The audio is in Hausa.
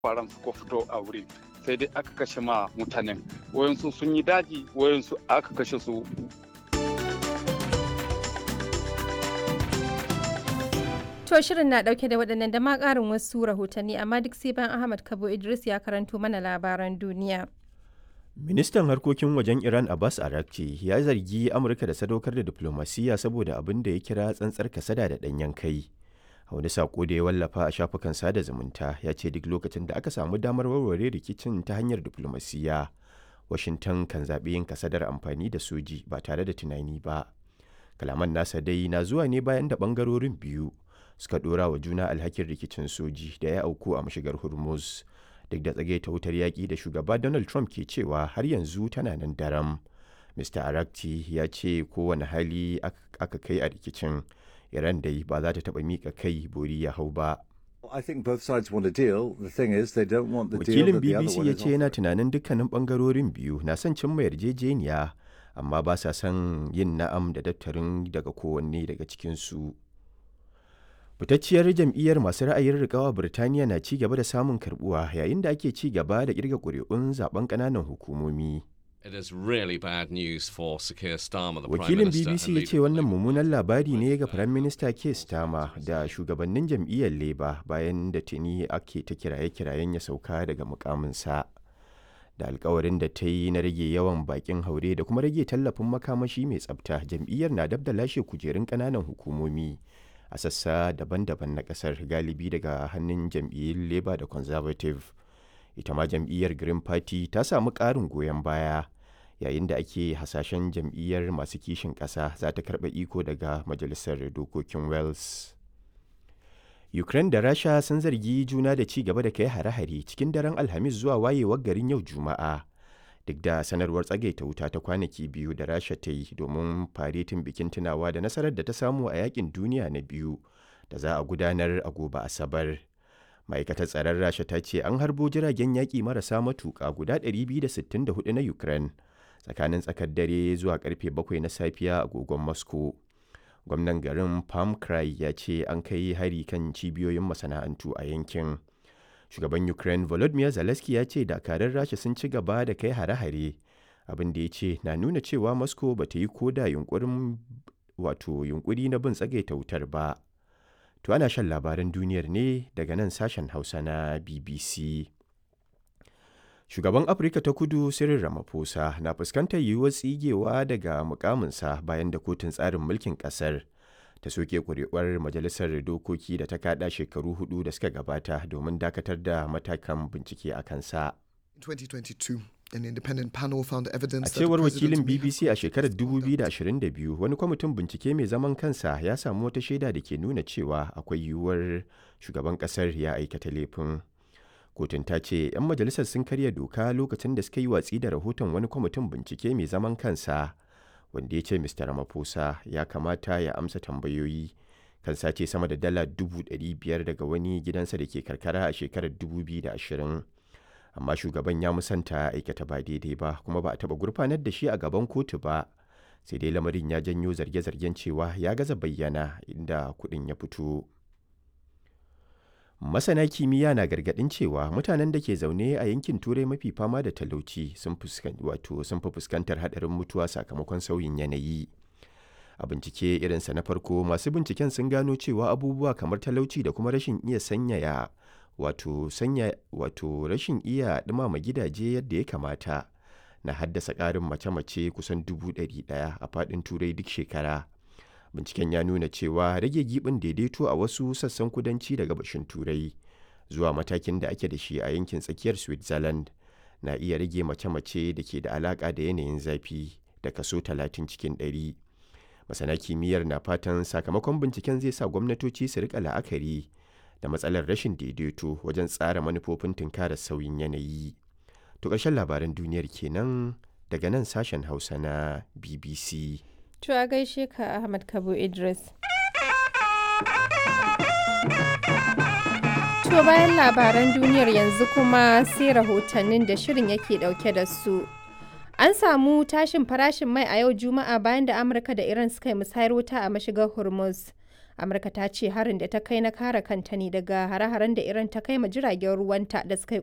faran suka fito a wuri sai dai aka kashe ma mutanen wayansu sun yi daji wayansu aka kashe su To shirin na dauke da waɗannan da ma ƙarin wasu rahotanni amma duk sai bayan Ahmad Kabo Idris ya karanto mana labaran duniya. Ministan harkokin wajen Iran Abbas Arakci ya zargi Amurka da sadaukar da diplomasiya saboda abin da ya kira tsantsar kasada da ɗanyen kai. A wani sako da ya wallafa a shafukan sada zumunta ya ce duk lokacin da aka samu damar warware rikicin ta hanyar diplomasiya, Washington kan zaɓi yin kasadar amfani da soji ba tare da tunani ba. Kalaman nasa dai na zuwa ne bayan da ɓangarorin biyu suka ɗora wa juna alhakin rikicin soji da ya auku a mashigar Hormuz. duk da tsage ta wutar yaƙi da shugaba Donald Trump ke cewa har yanzu tana nan daram. Mr. Arakti ya ce kowane hali aka kai a rikicin, Iran dai ba za ta taɓa miƙa kai bori ya hau ba. Wakilin BBC ya ce yana tunanin dukkanin ɓangarorin biyu na son cimma yarjejeniya, amma ba sa son yin na'am da daftarin daga kowanne daga cikinsu. fitacciyar jam'iyyar masu ra'ayin rikawa birtaniya na ci gaba da samun karbuwa yayin da ake ci gaba da kirga ƙuri'un zaben ƙananan hukumomi wakilin bbc ya ce wannan mummunan labari ne ga firayim minista keir starmer da shugabannin jam'iyyar labour bayan da tuni ake ta kiraye-kirayen ya sauka daga mukaminsa da alkawarin da ta yi na rage yawan bakin haure da kuma rage tallafin makamashi mai tsabta jam'iyyar na dab da lashe kujerun ƙananan hukumomi a sassa daban-daban na kasar galibi daga hannun jam'iyyun labour da conservative ita ma jam'iyyar green party ta samu ƙarin goyon baya yayin da ake hasashen jam'iyyar masu kishin ƙasa za ta karɓa iko daga majalisar dokokin wales ukraine da rasha sun zargi juna da ci gaba da kai hare-hare cikin daren alhamis zuwa wayewar garin yau juma'a duk da sanarwar tsagaita wuta ta kwanaki biyu da rasha ta yi domin faretin bikin tunawa da nasarar da ta samu a yakin duniya na biyu da za a gudanar a gobe asabar ma'aikatar tsaron rasha ta ce an harbo jiragen yaƙi marasa matuƙa guda 264 na ukraine tsakanin tsakar dare zuwa karfe 7 na safiya agogon moscow gwamnan garin palm cry ya ce an kai hari kan cibiyoyin masana'antu a yankin shugaban ukraine volodymyr zelensky ya ce dakarun rasha sun ci gaba da kai hare-hare abin da ya ce na nuna cewa moscow ba ta yi koda yunkurin wato yunkuri na bin tsagaita wutar ba to ana shan labaran duniyar ne daga nan sashen hausa na bbc shugaban afirka ta kudu cyril ramaphosa na fuskantar yiwuwar tsigewa daga mukaminsa bayan da kotun tsarin mulkin kasar ta soke kuri'uwar majalisar dokoki da ta kada shekaru hudu da suka gabata domin dakatar da matakan bincike a kansa. 2022 An independent panel found evidence A cewar wakilin BBC a shekarar 2022 wani kwamitin bincike mai zaman kansa ya samu wata shaida da ke nuna cewa akwai yiwuwar shugaban kasar ya aikata laifin. Kotun ta ce 'yan majalisar sun karya doka lokacin da suka yi watsi da rahoton wani kwamitin bincike mai zaman kansa. wanda ya ce Mr. Ramaphosa ya kamata ya amsa tambayoyi kan sace sama da dala dubu biyar daga wani gidansa da ke karkara a shekarar 2020. Amma shugaban ya musanta aikata ba daidai ba kuma ba a taɓa gurfanar da shi a gaban kotu ba. Sai dai lamarin ya janyo zarge-zargen cewa ya gaza bayyana inda kuɗin ya fito. Masana kimiyya na gargaɗin cewa mutanen da ke zaune a yankin Turai mafi fama da talauci sun fi fuskantar haɗarin mutuwa sakamakon sauyin yanayi. A bincike irinsa na farko masu binciken sun gano cewa abubuwa kamar talauci da kuma rashin iya sanyaya wato sanya wato rashin iya ɗumama gidaje yadda ya kamata na haddasa ƙarin mace-mace kusan dubu ɗari ɗaya a faɗin Turai duk shekara. binciken ya nuna cewa rage gibin daidaito a wasu sassan kudanci da gabashin turai zuwa matakin da ake da shi a yankin tsakiyar switzerland na iya rage mace-mace da ke da alaka da yanayin zafi da kaso 30 cikin 100 masana kimiyyar na fatan sakamakon binciken zai sa gwamnatoci su rika la'akari da matsalar rashin daidaito wajen tsara manufofin tunkarar sauyin yanayi to ƙarshen labaran duniyar kenan daga nan sashen hausa na bbc To a gaishe ka Ahmad Kabo Idris. To bayan labaran duniyar yanzu kuma sai rahotannin da shirin yake dauke da su. An samu tashin farashin mai a yau Juma'a bayan da Amurka da Iran suka yi musayar wuta a mashigar Hormuz. Amurka ta ce harin da ta kai na kare kanta ne daga hare-haren da Iran ta kai ma jiragen ruwanta da suka yi